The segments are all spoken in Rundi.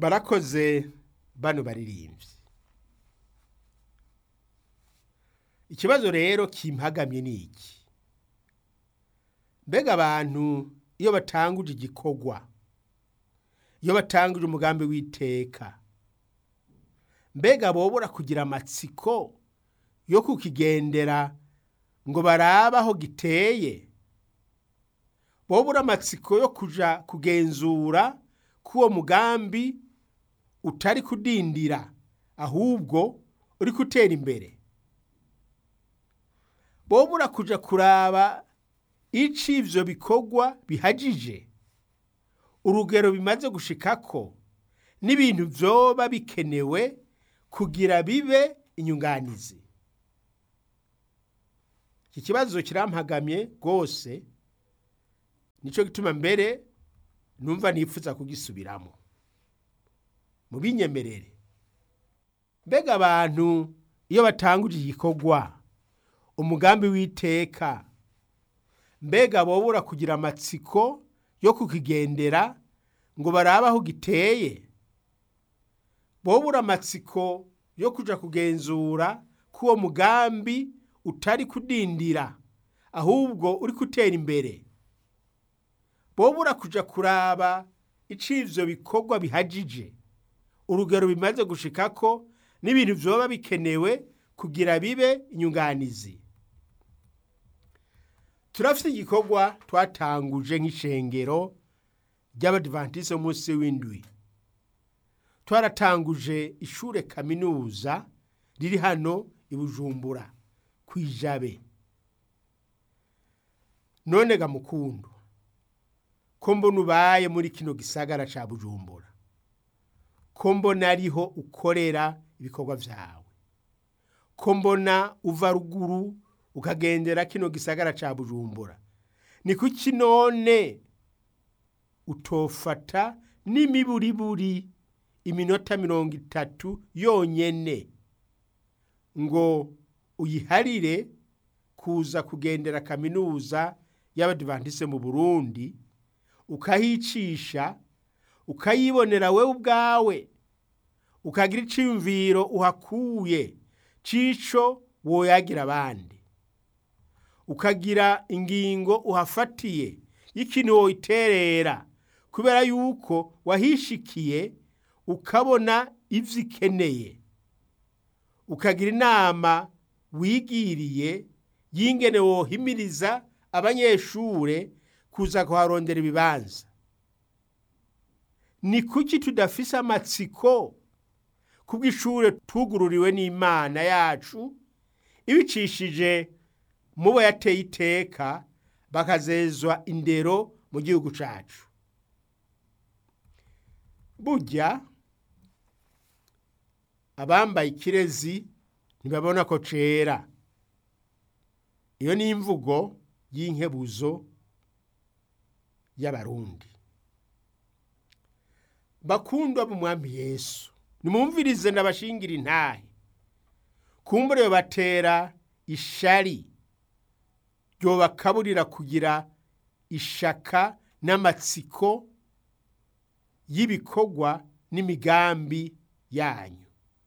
barakoze bano baririmbyi ikibazo rero kimpagamye ni iki mbega abantu iyo batanguje igikorwa iyo batanguje umugambi w'iteka mbega bobora kugira amatsiko yo kukigendera ngo barabe aho giteye bobura amatsiko yo kuja kugenzura ko uwo mugambi utari kudindira ahubwo uri gutera imbere bobura kuja kuraba ico ivyo bikorwa bihagije urugero bimaze gushikako n'ibintu vyoba bikenewe kugira bibe inyunganizi iki kibazo kirampagamye rwose nico gituma mbere numva nifuza kugisubiramo mu binyemerere mbega abantu iyo batanguje igikorwa umugambi w'iteka mbega bobura kugira amatsiko yo kukigendera ngo barabe aho giteye bobura amatsiko yo kuja kugenzura ko uwo mugambi utari kudindira ahubwo uri gutera imbere bobura kuja kuraba ico ivyo bikorwa bihagije urugero bimaze gushikako n'ibintu vyoba bikenewe kugira bibe inyunganizi turafite igikorwa twatanguje nk'ishengero ry'abadivantise munsi w'indwi twaratanguje ishure kaminuza riri hano i bujumbura ku ijabe none ga mukundu ko mbona ubaye muri kino gisagara ca bujumbura ko mbona ariho ukorera ibikorwa vyawe ko mbona uva ruguru ukagendera kino gisagara ca bujumbura ni kuki none utofata n'imiburiburi iminota mirongo itatu yonyene ngo uyiharire kuza kugendera kaminuza y'abadivantise mu burundi ukahicisha ukayibonera wewe ubwawe ukagira iciyumviro uhakuye cico woyagira abandi ukagira ingingo uhafatiye y'ikintu woyiterera kubera yuko wahishikiye ukabona ivyo ikeneye ukagira inama wigiriye y'ingene wohimiriza abanyeshure kuza kuharondera ibibanza ni kuki tudafise amatsiko kubw'ishure tugururiwe n'imana yacu ibicishije mubo yateye iteka bakazezwa indero mu gihugu cacu burya abambaye ikirezi ntibabona ko cera iyo ni imvugo y'inkebuzo y'abarundi bakundwa mu mwami yesu nimumvirize ndabashingira intahe kumbure batera ishari ryobakaburira kugira ishaka n'amatsiko y'ibikorwa n'imigambi yanyu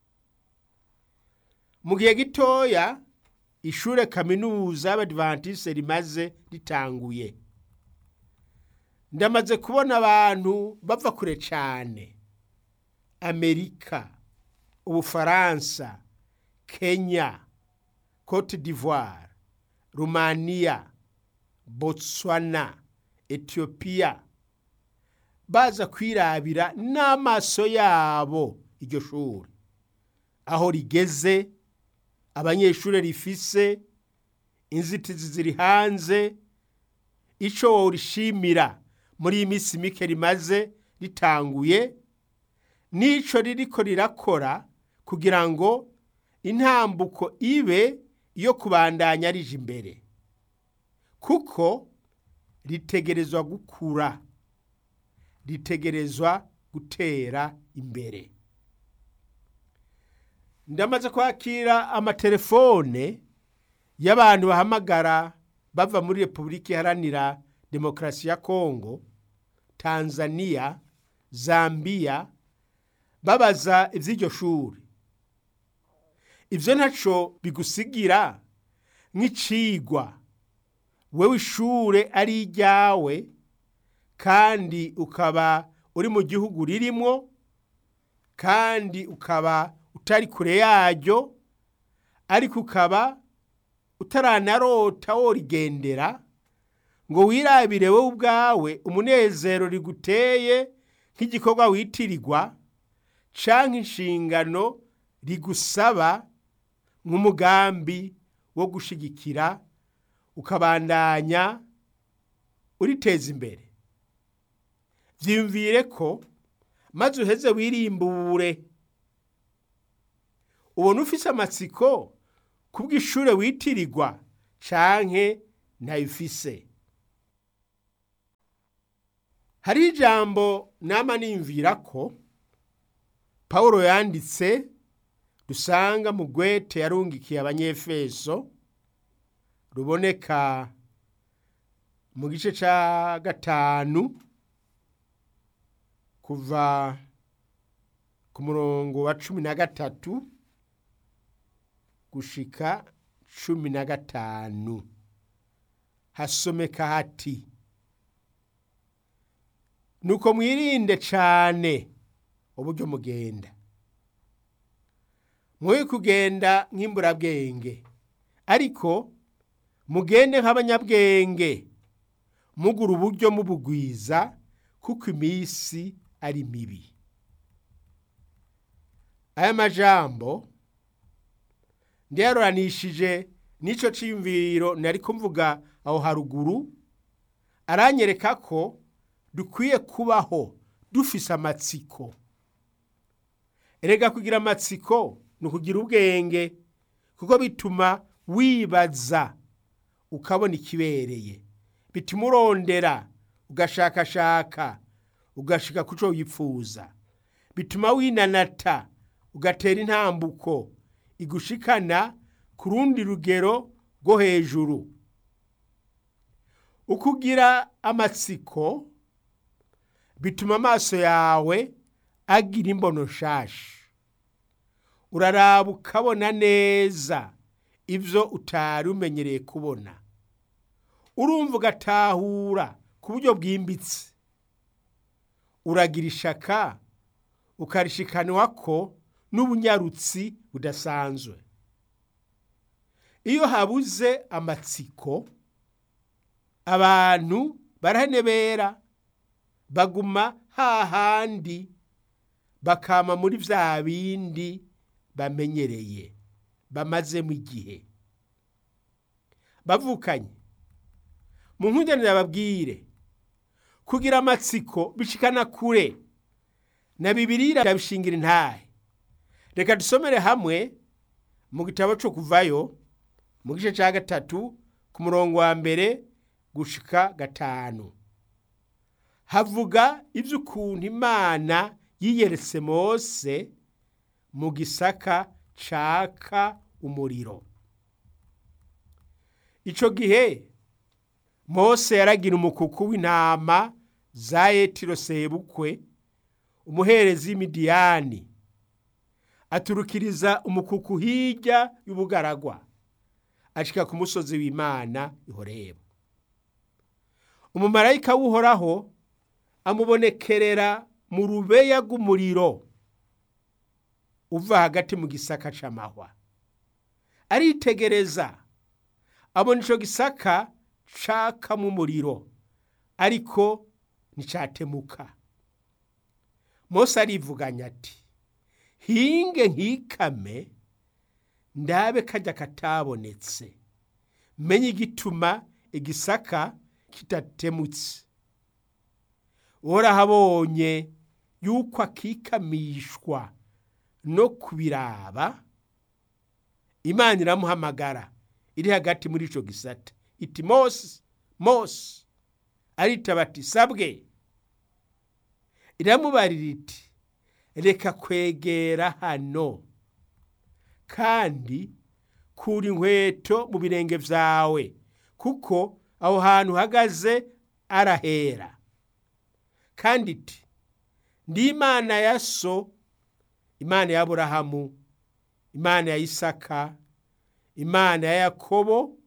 mu gihe gitoya ishure kaminuza y'abadivantise rimaze ritanguye ndamaze kubona abantu bava kure cyane amerika ubufaransa kenya cote d'ivoire rumaniya botswana etiyopiya baza kwirabira n'amaso yabo iryo shuri aho rigeze abanyeshuri rifise inzitizi ziri hanze icyo worishimira muri iyi minsi mike rimaze ritanguye n'icyo ririko rirakora kugira ngo intambuko ibe iyo kubandanya rije imbere kuko ritegerezwa gukura ritegerezwa gutera imbere ndamaze kwakira amatelefone y'abantu bahamagara bava muri repubulika iharanira demokarasi ya kongo tanzania zambiya babaza iby'iryo shuri ibyo ntacyo bigusigira nk'icigwa wewe ishure ari iryawe kandi ukaba uri mu gihugu ririmo kandi ukaba utari kure yaryo ariko ukaba utaranarota worigendera ngo wirabire wowe ubwawe umunezero riguteye nk'igikorwa witirirwa canke inshingano rigusaba nk'umugambi wo gushigikira ukabandanya uriteza imbere vyiyumvire ko maze uheze wirimbure ubona ufise amatsiko kubw'ishure witirirwa canke ntayifise hari ijambo nama nimvira ko pawulo yanditse dusanga mu gwete yarungikiye abanyefeso ruboneka mu gice ca gatanu kuva ku murongo wa cumi na gatatu gushika cumi na gatanu hasomeka hati nuko mwirinde cane uburyo mugenda mwoye kugenda nk'imburabwenge ariko mugende nk'abanyabwenge mugura uburyo mubugwiza kuko iminsi ari mibi aya majambo ndiyaroranishije n'ico ciyumviro nari kumvuga aho haruguru aranyereka ko dukwiye kubaho dufise amatsiko erega kugira amatsiko ni ukugira ubwenge kuko bituma wibaza ukabona ikibereye bituma urondera ugashakashaka ugashika ku cyo wipfuza bituma winanata ugatera intambuko igushikana ku rundi rugero rwo hejuru ukugira amatsiko bituma amaso yawe agira imbono nshasha uraraba ukabona neza ibyo utari umenyereye kubona urumva ugatahura ku buryo bwimbitse uragira ishaka ukarishikanwa ko n'ubunyarutsi budasanzwe iyo habuze amatsiko abantu barahenebera baguma hahandi bakama muri vya bindi bamenyereye bamazemo igihe bavukanye mu nkundanire babwire kugira amatsiko bishikana kure na bibirira ndabishingira intahe reka dusomere hamwe mu gitabo cyo kuvayo mu gice cya gatatu ku murongo wa mbere gushika gatanu havuga iby'ukuntu imana yiyeretse mose mu gisaka caka umuriro icyo gihe mose yaragira umukuku w'intama za etiro sebukwe umuherezi w'imidiyani aturukiriza umukuku hirya y'ubugaragwa ashika ku musozi w'imana ihoreba umumarayika w'uhoraho amubonekerera mu rubeya rw'umuriro uva hagati mu gisaka c'amahwa aritegereza abona ico gisaka cakamo umuriro ariko nticatemuka mose arivuganya ati hinge nkikame ndabe kajya katabonetse menye igituma igisaka kitatemutse worahabonye yuko akikamishwa no kubiraba imana iramuhamagara iri hagati muri ico gisata iti mose mose aritaba ati sabwe iramubarira iti reka kwegera hano kandi kura inkweto mu birenge vyawe kuko aho hantu uhagaze arahera kandi iti ndi imana ya so imana ya aburahamu imana ya isaka imana ya yakobo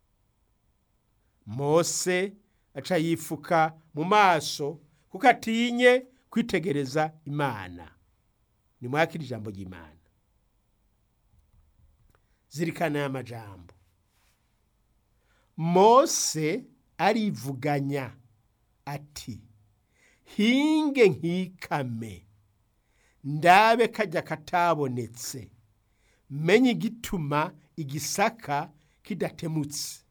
mose aca yifuka mu maso kuko atinye kwitegereza imana ni mwakira ijambo ry'imana zirikana aya majambo mose arivuganya ati hinge nkikame ndabe kajya katabonetse menye igituma igisaka kidatemutse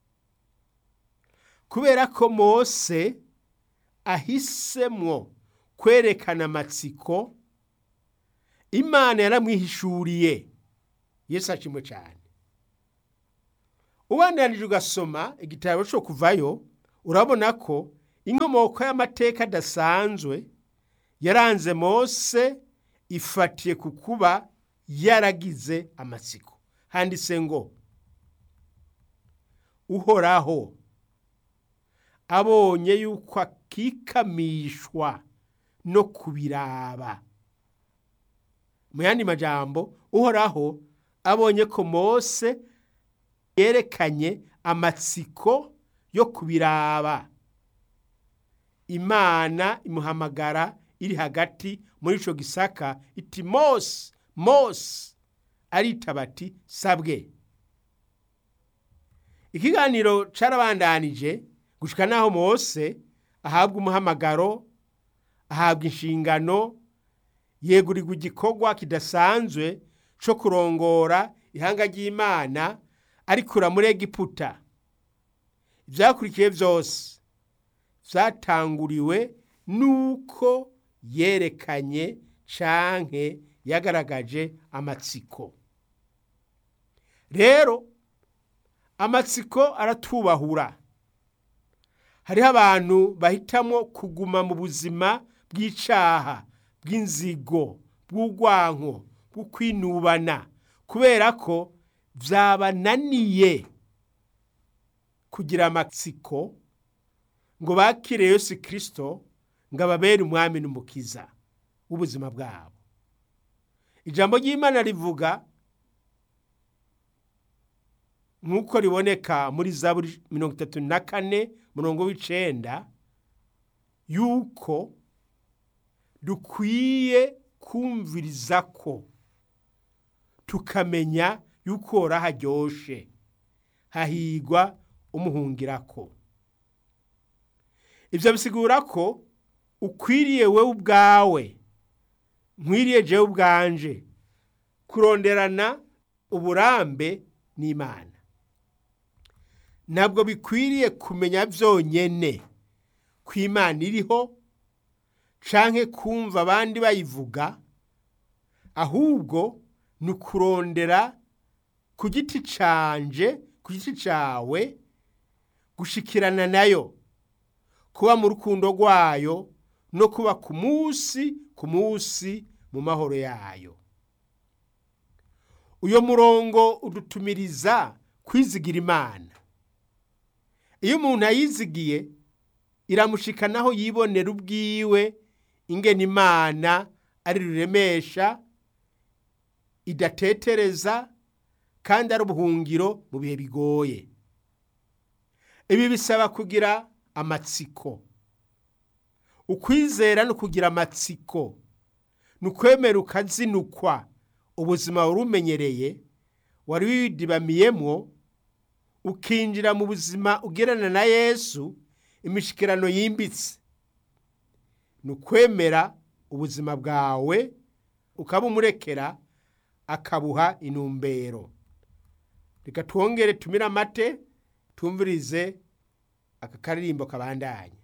kubera ko mose ahisemwo kwerekana amatsiko imana yaramwihishuriye yesu ashimwe cyane ubandanije ugasoma igitabo cyo kuvayo urabona ko inkomoko y'amateka adasanzwe yaranze mose ifatiye ku kuba yaragize amatsiko handitse ngo uhoraho abonye yuko akikamishwa no kubiraba mu yandi majambo uhoraho abonye ko mose yerekanye amatsiko yo kubiraba imana imuhamagara iri hagati muri ico gisaka iti mose mose aritaba ati sabwe ikiganiro carabandanije gushika naho mose ahabwa umuhamagaro ahabwa inshingano yegurirwa igikorwa kidasanzwe co kurongora ihanga ry'imana arikura muri egiputa ivyakurikiye vyose vyatanguriwe nuko yerekanye canke yagaragaje amatsiko rero amatsiko aratubahura hariho abantu bahitamwo kuguma mu buzima bw'icaha bw'inzigo bw'urwanko bwo kwinubana kubera ko vyabananiye kugira amatsiko ngo bakire yesu kirisito ngo ababere umwami n'umukiza w'ubuzima bwabo ijambo ry'imana rivuga nk'uko riboneka muri zaburi mirongo itatu na kane murongo w'icenda yuko dukwiye kumviriza ko tukamenya yuko hora haryoshe hahigwa umuhungirako ivyo bisigura ko ukwiriye wewe ubwawe nkwiriye jewe ubwanje kuronderana uburambe n'imana ntabwo bikwiriye kumenya vyonyene ko imana iriho canke kumva abandi bayivuga ahubwo ni ukurondera ku giti canje ku giti cawe gushikirana nayo kuba mu rukundo rwayo no kuba ku munsi ku munsi mu mahoro yayo uyo murongo udutumiriza kwizigira imana iyo umuntu ayizigiye iramushikanaho yibonera ubwiwe ingena imana ari ruremesha idatetereza kandi ari ubuhungiro mu bihe bigoye ibi bisaba kugira amatsiko ukwizera no kugira amatsiko ni ukwemera ukazinukwa ubuzima wari umenyereye wari widibamiyemwo ukinjira mu buzima ugerana na yesu imishikirano yimbitse ni ukwemera ubuzima bwawe ukabumurekera akabuha intumbero reka twongere tumire amate tumvirize aka karirimbo kabandanye